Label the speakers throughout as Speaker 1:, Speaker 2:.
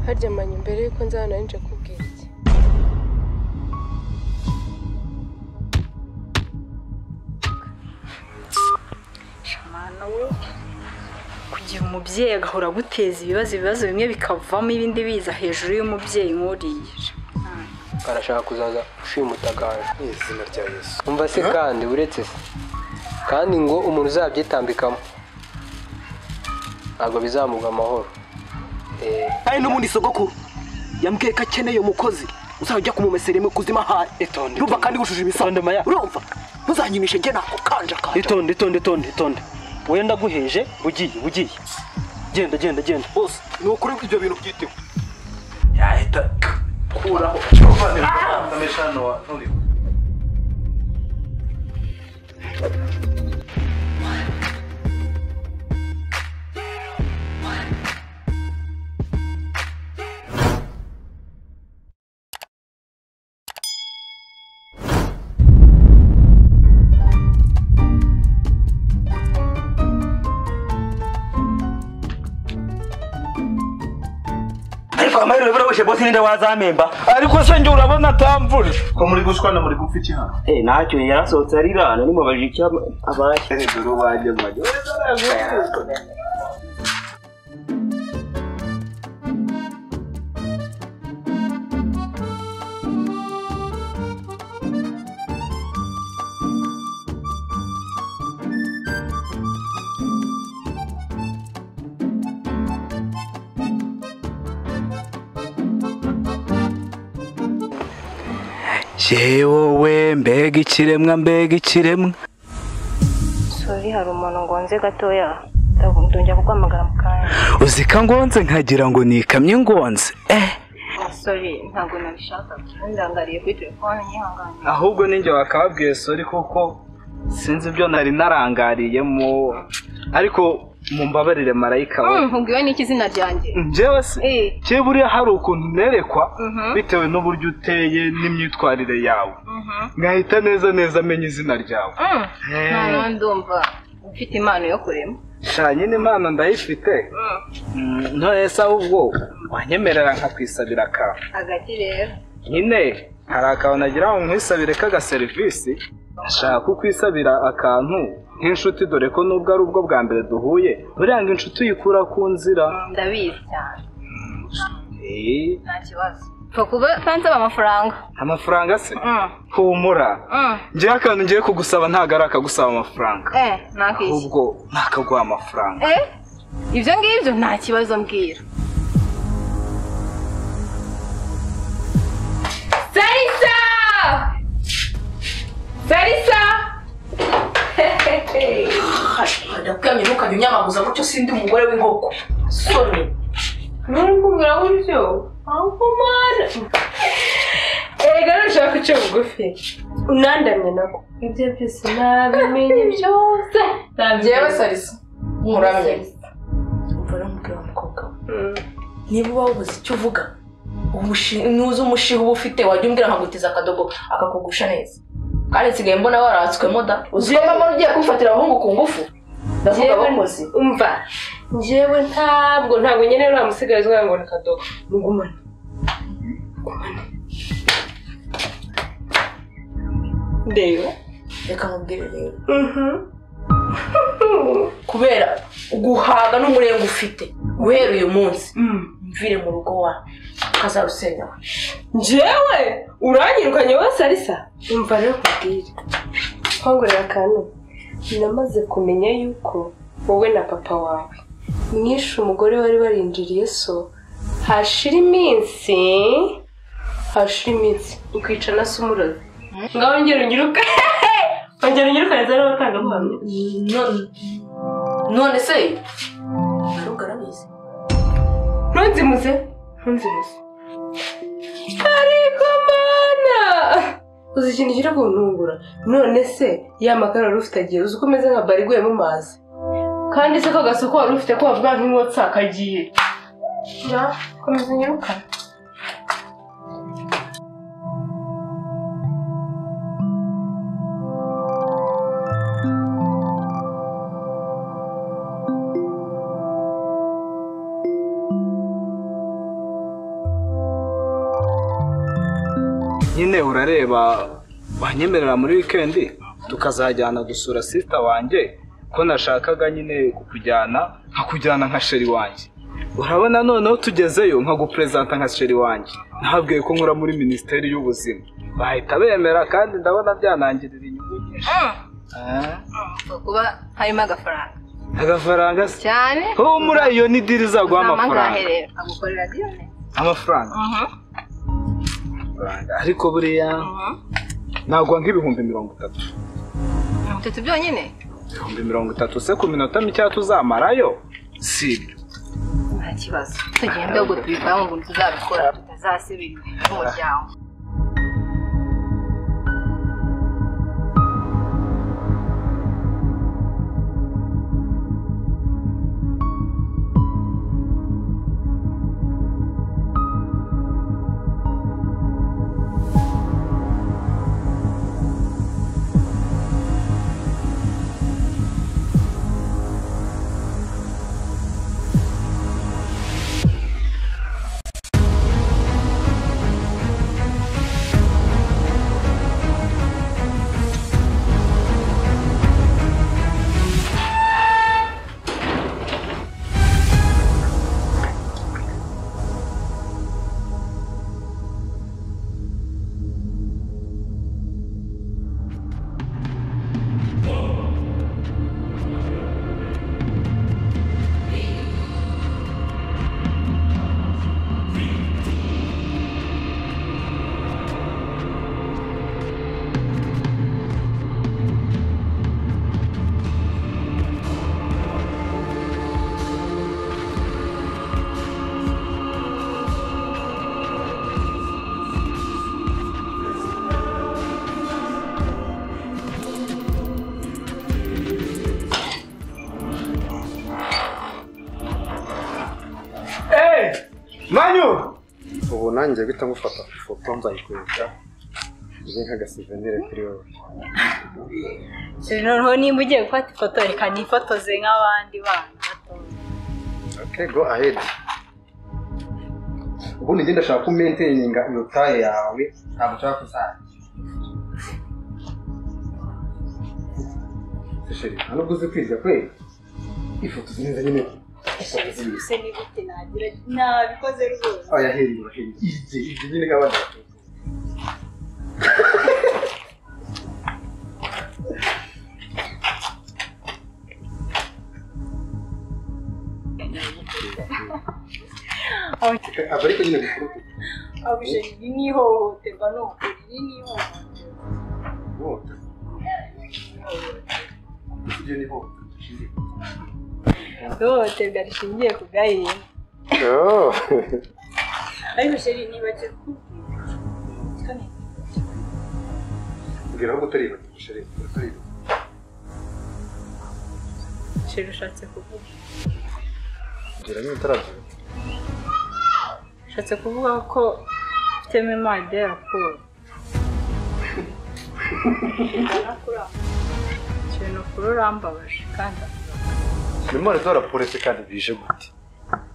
Speaker 1: harya manya mbere yuko nza hano nari nje kubwira iki
Speaker 2: shamana we kugira umubyeyi agahora aguteza ibibazo ibibazo bimwe bikavamo ibindi biza hejuru y'umubyeyi nk'uriya
Speaker 3: arashaka kuzaza ushimutagaje
Speaker 4: mu izina rya yesu
Speaker 3: umva se kandi uretse se kandi ngo umuntu uzabyitambikamo ntabwo bizamuga amahoro Eh,
Speaker 5: ari n'ubundi sogokuru yambwiye ko akeneye umukozi uzajya ujya kumumesera mu kuzima haye
Speaker 4: Itonde,
Speaker 5: urumva
Speaker 4: itonde.
Speaker 5: kandi wujuje
Speaker 6: Itonde,
Speaker 5: ibisabwa
Speaker 6: Maya.
Speaker 5: urumva ntuzanyimishe njye nako kanja kanja
Speaker 6: itonde itonde itonde itonde wowe ndaguheje ugiye ugiye genda genda genda
Speaker 5: bose ni ukuri ko ibyo bintu byitewe
Speaker 4: yahita kuraho cyovanira amesha hano wa nturiho
Speaker 6: ariko amahirwe birabushye bose ninde wazamemba ariko se njye urabona atamvura
Speaker 4: ko muri gushwana muri gupfa iki hano
Speaker 6: eh ntacyo yarasohotse arirana nimubajije icyo abaye
Speaker 4: dore uwanjye mbajya
Speaker 5: wowe mbega ikiremwa mbega ikiremwa
Speaker 7: sori hari umuntu ngonze gatoya ndongera kuguhamagara mu kanya
Speaker 5: uzika ngonze nkagira ngo nikamye ingonze eh
Speaker 7: sori ntabwo nabishakaga ndangariye kuri telefone nyihangane
Speaker 6: ahubwo ninjye wakababwiye sori kuko sinzi ibyo nari narangariyemo ariko mumbabarire marayika we
Speaker 7: mvugiwe n'iki izina ryanjye
Speaker 6: njyewe se
Speaker 7: Eh.
Speaker 6: kiburiya hari ukuntu nerekwa
Speaker 7: Mhm.
Speaker 6: bitewe n'uburyo uteye n'imyitwarire yawe nkahita neza neza amenya izina ryawe
Speaker 7: Mm.
Speaker 6: Eh.
Speaker 7: noneho ndumva ufite impano yo kurema
Speaker 6: sha nyine impano ndayifite Mm, none se ahubwo wanyemerera nkakwisabira akantu
Speaker 7: hagati rero
Speaker 6: nyine hari akantu nagira ngo nkwisabire k'agaserivisi nshaka kukwisabira akantu nk'inshuti dore ko nubwo ari ubwo bwa mbere duhuye buriya ngo inshuti uyikura ku nzira
Speaker 7: ndabizi cyane
Speaker 6: Eh,
Speaker 7: nta kibazo pfa kuba kansaba amafaranga
Speaker 6: amafaranga se
Speaker 7: Mm.
Speaker 6: humura
Speaker 7: Mm.
Speaker 6: njyewe akantu ngiye kugusaba ntabwo ari akagusaba amafaranga
Speaker 7: eh nakwishyura
Speaker 6: ahubwo nakaguha amafaranga
Speaker 7: eh ibyo ngibyo nta kibazo mbwira sarisa sarisa
Speaker 2: ndakwiyamye ntukabinyamaguza gutyo sindi umugore w'inkoko soni
Speaker 7: nuri kumbwira gutyo ahumana erega nushaka guca bugufi unandamye nako ibyo byose nabimenye byose
Speaker 2: njyewe sarisa nkuramye umva rero umubwira wa mukobwa we niba uba wabuze icyo uvuga ubushi- nuza umushiha uba ufite wajya umbwira nkagutiza akadogo akakugusha neza kandi nsigaye mbona waratswemo da uzi ko mama ugiye kubifatira abahungu ku ngufu ndavuga
Speaker 1: Njyewe-
Speaker 2: abakozi
Speaker 1: umva njyewe ntabwo ntabwo nkeneye uriya musigarizi wawe ngo ni kadobo mugumane ndeba
Speaker 2: reka mubwire rero kubera guhaga n'umurenge ufite guhera uyu munsi mvire mu rugo wa ukazarusenya
Speaker 1: njyewe uranyirukanye wese arisa umva rero nkubwire nkongorera akantu namaze kumenya yuko wowe na papa wawe mwishe umugore wari warinjiriye so hashira iminsi hashira iminsi ukicara se umurozi ngaho ngera unyiruka ongera unyirukane zari abatangabuhamya
Speaker 2: none none se wari ugarabizi
Speaker 1: ntunzimuze ntunzimuze ariko mana uzi ikintu kiri kuntungura none se ya makara wari ufite agiye uzi uko umeze nka bari iguye mu mazi kandi se ko gasoko wari ufite ko wavuga nk'inkotsi akagiye ja komeza unyirukane
Speaker 6: nyine urareba wanyemerera muri wikendi tukazajyana gusura sisita wanjye ko nashakaga nyine kukujyana nkakujyana nka sheri wanjye urabona noneho tugezeyo nkaguperezanta nka sheri wanjye nababwiye ko nkora muri minisiteri y'ubuzima bahita bemera kandi ndabona byanangirira inyungu nyinshi Ah,
Speaker 7: kuba harimo agafaranga
Speaker 6: agafaranga se
Speaker 7: cyane
Speaker 6: ubu muri iyo ni diri izaguha amafaranga
Speaker 7: rero agukorera diyone
Speaker 6: amafaranga amafaranga ariko buriya nagwa nk'ibihumbi mirongo itatu
Speaker 7: mirongo itatu byonyine
Speaker 6: ibihumbi mirongo itatu se ku minota mikeya tuzamarayo si ibyo
Speaker 7: nta kibazo tugende ubwo tubitaho ngo tuzabikora tutazasibira n'umuryango
Speaker 6: manyu
Speaker 8: ubu nanjye guhita ngufata ifoto nzayikwereka ije nk'agasivenire kuri wowe
Speaker 7: noneho nimba ugiye gufata ifoto reka nifotoze nk'abandi bana batoya
Speaker 8: okay go ahead ubundi njye ndashaka ko umenteyininga iyo taye yawe ntabwo ushaka kuzajya sheri nta nubwo uzi kwiga kwe ifoto neza nyine
Speaker 7: ese ni gute nagira nabikoze rwose
Speaker 8: oya heri uraheri ije ije nyine nk'abandi batatu aba ariko nyine gukurutu
Speaker 7: abuje iri ni ihohoterwa ni ukuri iri ni ihohoterwa
Speaker 8: Ihohoterwa. Iryo ni ihohoterwa rishingiye ku
Speaker 7: ihohoterwa rishingiye ku gahinda
Speaker 8: gitsina.
Speaker 7: ariko sheri nibagiwe kukubwira kane
Speaker 8: Mbwira ahubwo utari ibagiwe, Sheri, utari ibagiwe.
Speaker 7: sheri ushatse kuvuga
Speaker 8: Mbwira niba utarabyumva.
Speaker 7: ushatse kuvuga ko ufitemo imana ya raporo ikintu kuri urambabaje kandi
Speaker 8: Ni imana izora polisi kandi bije gute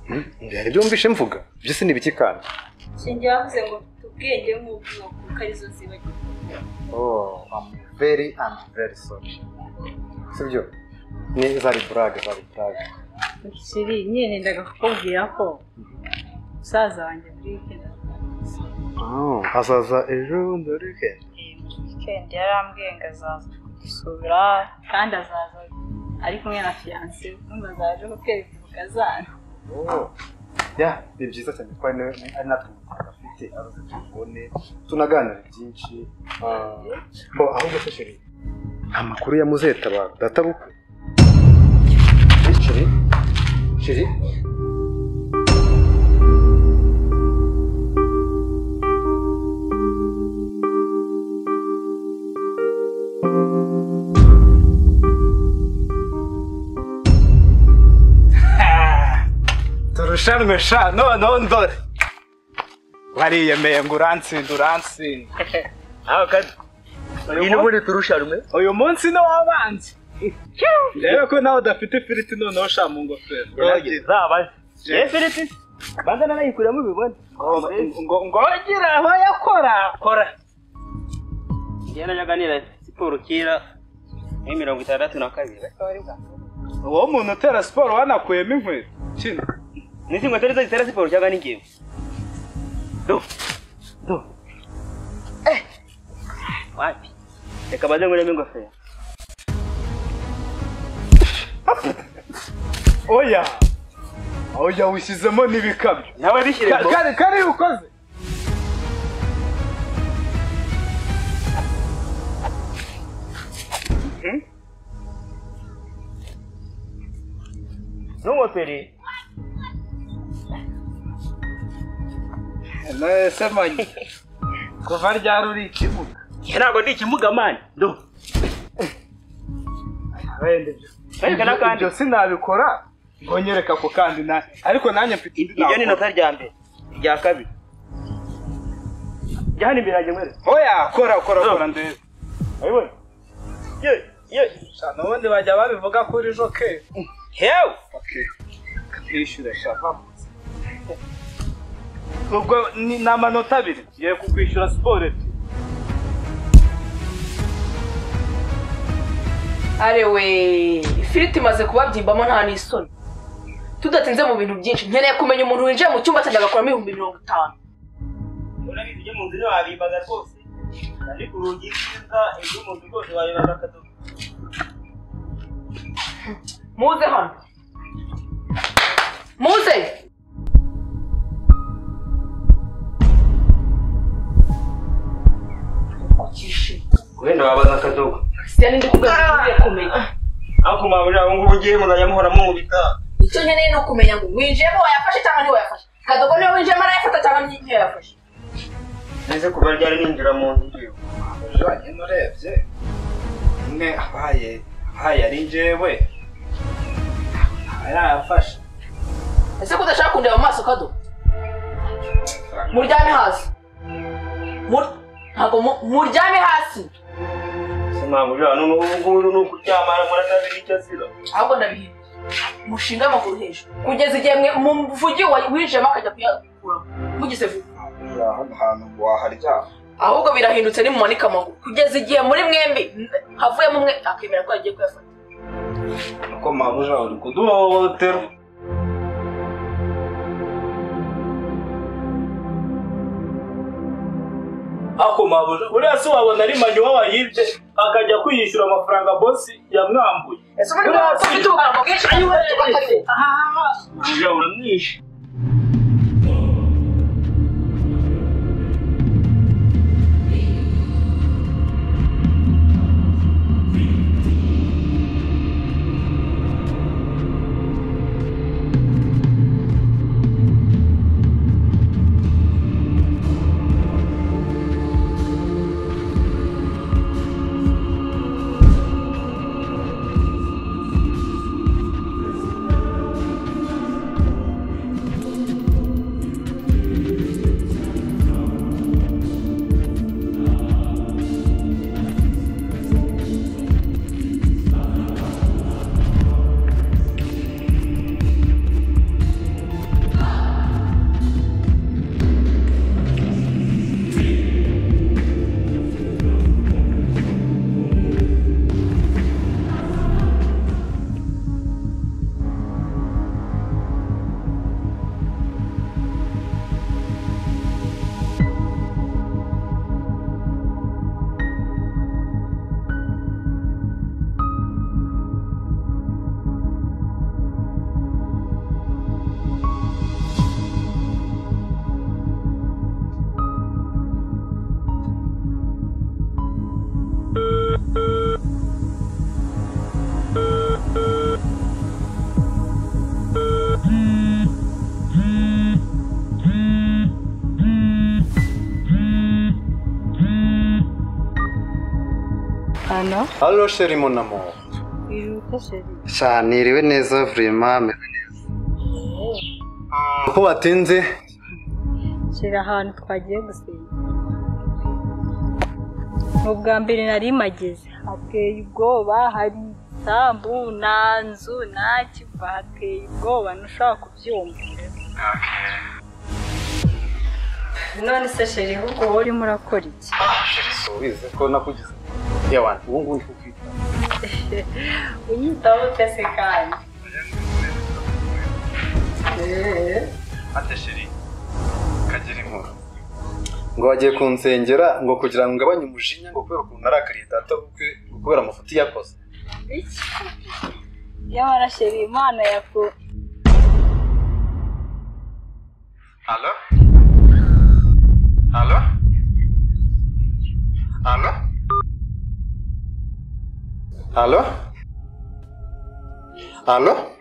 Speaker 8: Hmm? Mbwira ibyo wumvishe mvuga ibyo si ni ibiki kandi
Speaker 7: shingiye bavuze ngo mfite ubwenge nk'ubwoko kuko arizo zibagirwa
Speaker 8: Oh, I'm very, I'm very sorry. Sibyo? Ni zari burage, zari burage.
Speaker 7: sheri nyine nendaga kukubwira ko musaza wanjye muri wikendi
Speaker 8: Oh, hazaza ejo ndoreke.
Speaker 7: wikendi yarambwiye ngo azaza gusura kandi azaza ari kumwe na fiyanse numva azaje kukwereka umukazana
Speaker 8: Oh. Ya, ni byiza cyane ko ari na- ari natwe umuntu afite abaza telefone, tunaganira byinshi. Ah, oh, ahubwo se sheri. Amakuru ya muzeta ba data bukwe. Eh, Sheri? Sheri?
Speaker 6: turushanwe sha noneho ndore wariyemeye ngo uransinde uransinde uyu munsi-
Speaker 5: buri turushanwe
Speaker 6: uyu munsi ni uw'abanzi rero ko nawe udafite ifiriti noneho sha mu ngofero
Speaker 5: zaba efiriti banza nanayikuramo bibone
Speaker 6: ngo ngo- ngo ngongere aho yakora kora
Speaker 9: yarajyaga nira siporo kera muri mirongo itandatu na kabiri
Speaker 6: uwo muntu utera siporo wanakuyemo inkweto kino
Speaker 9: n'izi nkweto nizo zitera siporo cyangwa n'ingingo do do eh wapi reka baze nguremo ingofero
Speaker 6: oya oya wishyizemo n'ibikamyo
Speaker 9: nawe bishyire mu
Speaker 6: kare kare ukoze
Speaker 9: n'ingofero
Speaker 6: nese manye kuva ryari uri ikibuga
Speaker 9: ntabwo ndi ikimuga mani do
Speaker 6: wenda ibyo
Speaker 9: Ariko n'akandi.
Speaker 6: ibyo sinabikora ngo nyereka ako kandi na ariko nanjye mfite indi
Speaker 9: iryo
Speaker 6: nakora.
Speaker 9: ni inota rya mbere rya kabiri rya hano imbere yanjye mwere
Speaker 6: oya kora kora kora ndebe
Speaker 9: urabibona ye ye
Speaker 6: shana ubundi bajya babivuga kuri joke
Speaker 9: hewe
Speaker 6: kwishyura shaka ubwo ni ni amanota abiri ngiye kukwishyura siporo ebyiri
Speaker 2: arewe ifiriti imaze kubabyibamo nta n'isoni tudatinze mu bintu byinshi nkeneye kumenya umuntu winjiye mu cyumba cyanjye agakuramo ibihumbi mirongo itanu
Speaker 9: urabizi ibyo mu nzu ntiwabimbaga rwose kandi ku rugi rw'imbwa ibyo mu nzu rwose wabimbaga akadodo
Speaker 2: muze hano muze
Speaker 9: wenda wabaza akadodo
Speaker 2: siya n'indi kugaza ngiye kumenya
Speaker 9: ariko mwabura ubu ngubu ngiye muzajya muhora mumubika
Speaker 2: icyo nkeneye ni ukumenya ngo winjiyemo wayafashe cyangwa ntiwayafashe kadogo niwe winjiyemo arayafata cyangwa ntiyayafashe
Speaker 9: ndetse kuva ryari ninjira mu nzu ngiye
Speaker 4: ujanye n'urebye umwe abaye abaye ari njyewe
Speaker 6: arayafashe
Speaker 2: ese ko udashaka kundeba mu maso kadogo muryame hasi Mur- ntabwo mu- muryame hasi
Speaker 9: se mwabura n'ubu ngubu ni ukuryama muratazi n'icyo azira
Speaker 2: ahubwo ndabihimbye mushinga amaguru hejuru kugeza igihe mwe muvugi wa- winjiyemo akajya kuyakuramo mugize vuba
Speaker 4: hano hantu waharyama
Speaker 2: ahubwo birahindutse nimumanika amaguru kugeza igihe muri mwembi n- havuyemo umwe akemera ko yagiye kuyafata
Speaker 4: uko mabuja uri kuduhohotera
Speaker 6: ako mabuja uriya si wabona ari manywa wayibye akajya kwiyishyura amafaranga bosi yamwambuye
Speaker 2: ese muri mwe ko ufite ubugambo bwinshi kandi butari bwo.
Speaker 9: ujya uramwishe
Speaker 7: hano
Speaker 8: halo sheri monamo
Speaker 7: biruka sheri
Speaker 8: sha niriwe neza vurema ameze neza ko batinze
Speaker 7: sheri ahantu twagiye gusengera ni ubwa mbere nari mageze hateye ubwoba hari isambu nta nzu nta kiva hateye ubwoba ntushobora kubyumva none se sheri ahubwo wowe urimo urakora iki
Speaker 6: ubizi ko nakugize ya wanjye ubu ngubu ndi kukwita
Speaker 7: unyitaho utese kandi Eh,
Speaker 6: ate sheri kagira inkuru ngo bagiye kunsengera ngo kugira ngo ngabanye umujinya ngo kubera ukuntu arakariye data bukwe ngo kubera amafuti yakoze
Speaker 7: iki? yamara sheri imana yaku
Speaker 6: Alo? Alo? Alo? Alo? Alo?